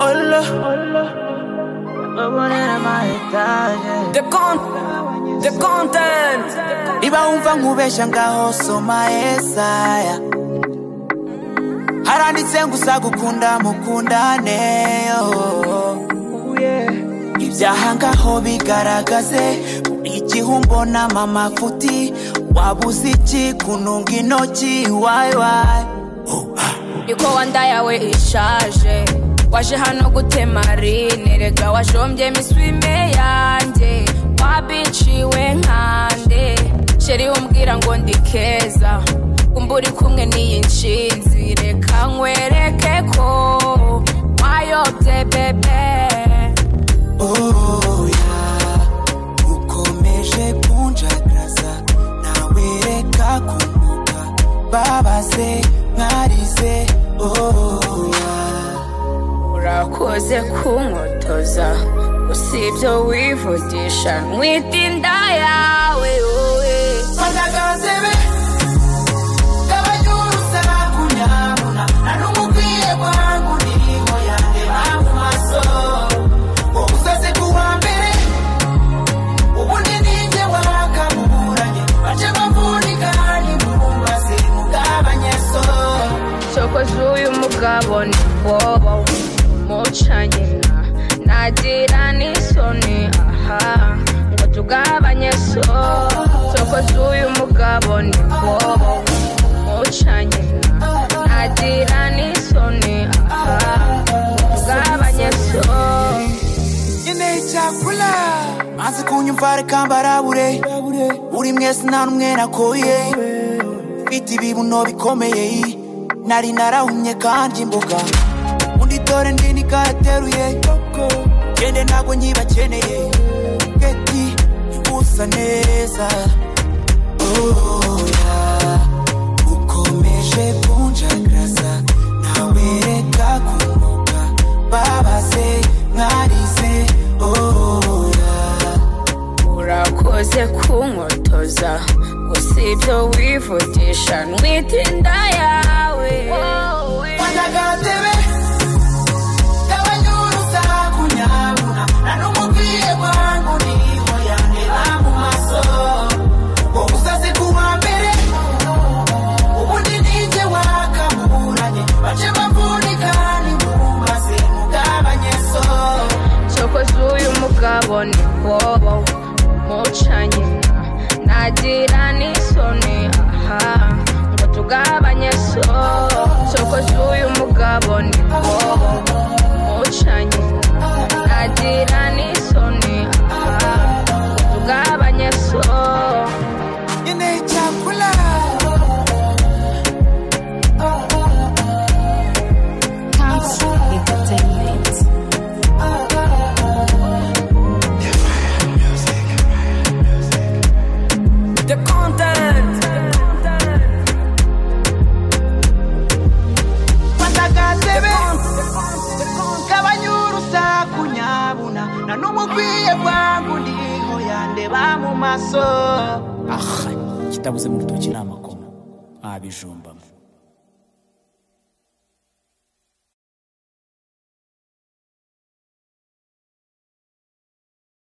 Hola. No poner más detalles. The con, the content. Iba umva ubeshya ngaho soma Yesaya haranditse ngusagukunda mukundaneyo ibyaha ngaho bigaragaze buri gihe umbonamo amafuti waba uzi iki kununga intoki wayiwayi niko wanda yawe ishaje waje hano gutema rine rega wajombye imiswime yanjye wabiciwe nkande sheri umbwira ngo ndi keza kumba uri kumwe n'iyi nshinzi reka nkwereke ko wayobye bebe oya ukomeje kunjagaza nawereka kumbuka babaze mwarize oya urakoze kunkotoza usibyo wivugisha nwita inda yawe wowe Mandagazebe, kabanyurusa kunyabuna, nanumubwiye kwangu ndiho yanjye mu maso. Wowe uzaze kuwa mbere, ubundi ninjye wakaburanye, baje bavunika ni mu mazi mugabanye so. cokoze uyu mugabo ni bobo mucanye na nagira n'isoni aha ngo tugabanye so cokoze uyu mugabo ni bobo mucanye na nagira n'isoni aha ngo tugabanye so nyine icyakora maze kunyumva reka mbarabure uri mwese nta n'umwe nakoye mfite ibibuno bikomeye nari narahumye kandi imboga undi dore ndi nikayateruye gende ntabwo nyibakeneye keti usa neza oya ukomeje kunjagaza ntawereka kumuka babaze mwarize oya urakoze kunkotoza gusa ibyo wivugisha nwita inda yawe Wanagatebe, kabanyurusa kunyabuna, nanumubwiye kwangu niho yandeba mu maso. Wowe uzaze kuwa mbere, ubundi ninjye wakaburanye, baje bavunika ni mu mazi mugabanye so. cokoze uyu mugabo ni bobo mucanye na nagira n'isoni aha ngo tugabanye so cokoze uyu mugabo ni bobo mucanye na nagira n'isoni aha ngo tugabanye so Nyine icyakora, Comes entertainment. The content. wanagatebe, kabanyurusa kunyabuna, nanumubwiye kwangu niho yandeba mu maso aha kitabuze mu rutoki ni amakoma wabijumbamo